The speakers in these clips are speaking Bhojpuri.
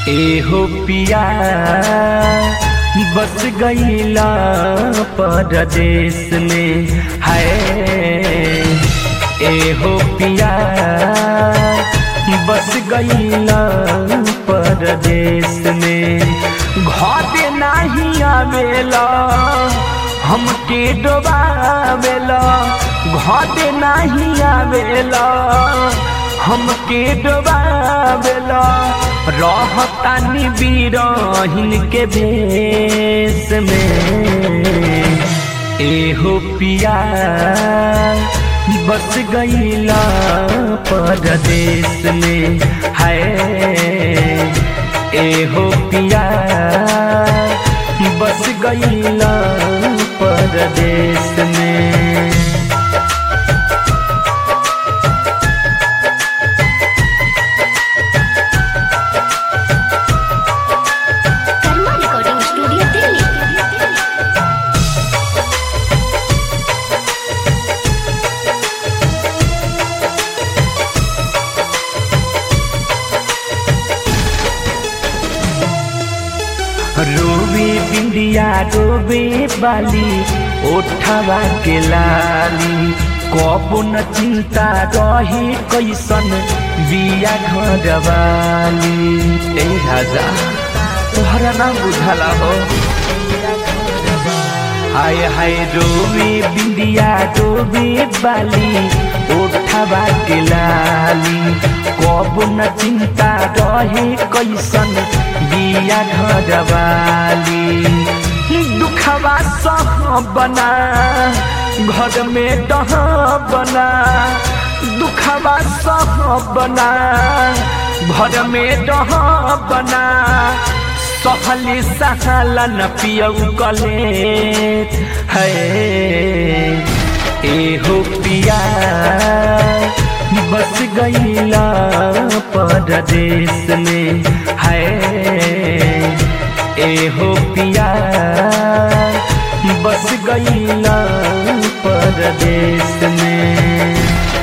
एहो पिया बस गईला परदेश में है एहो पिया बस गईला परदेश में घर नहीं आवेला हमके डोबावेला घर नहीं आवेला हमके डोबावेला रहतानी बीरहिन के भेष में एहो पिया बस गईला परदेश में है एहो पिया बस गईला परदेश में कर्मा रिकॉर्डिंग स्टूडियो दिल्ली रोवे बिंदिया रोवे बाली ओठवा के लाली कबो न चिंता रहे कैसन बिया घरवाली ए राजा तोहरा ना बुझला हो हाय हाय रोवे बिंदिया रोवे बाली ओठवा के लाली कबो न चिंता रहे कैसन बिया घरवाली दुखवा सह बना घर में डह बना दुखवा सह बना घर में डह बना सहली सहलन पियऊ कले है एहो पिया बस गईला परदेश में है एहो पिया बस गईला परदेश में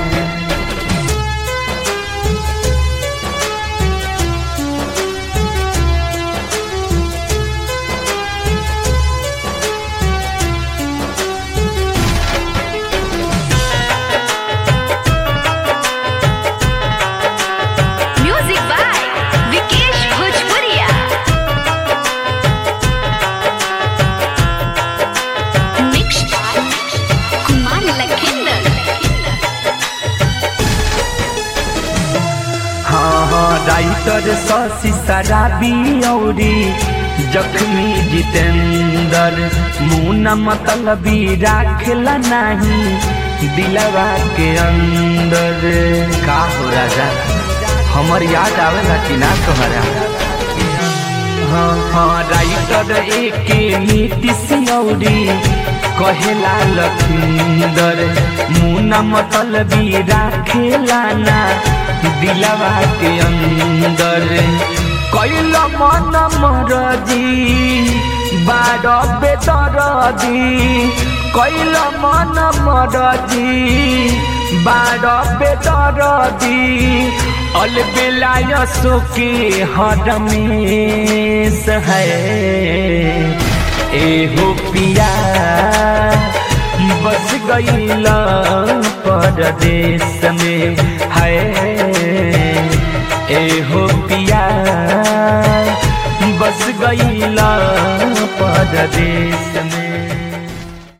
म्यूजिक बाय विकेश भोजपुरिया मिक्स बाय कुमार लखिंदर हाँ हाँ राइटर शशि शराबी औरी जख्मी जितेंद्र मुना मतलबी राखला नहीं दिलवा के अंदर का हो राजा हमर याद आवेला कि ना तोहरा हाँ हाँ राइटर एक नीतीश औरी कहेला लखिंदर मुना मतलबी राखेला ना दिलवा के अंदर कैल मन मरजी बार बेदरदी कैल मन मरजी बार बेदरदी अलबेलाय सुके हरमेश है एहो पिया बस गईला परदेश में है एहो पिया बस गईला परदेश में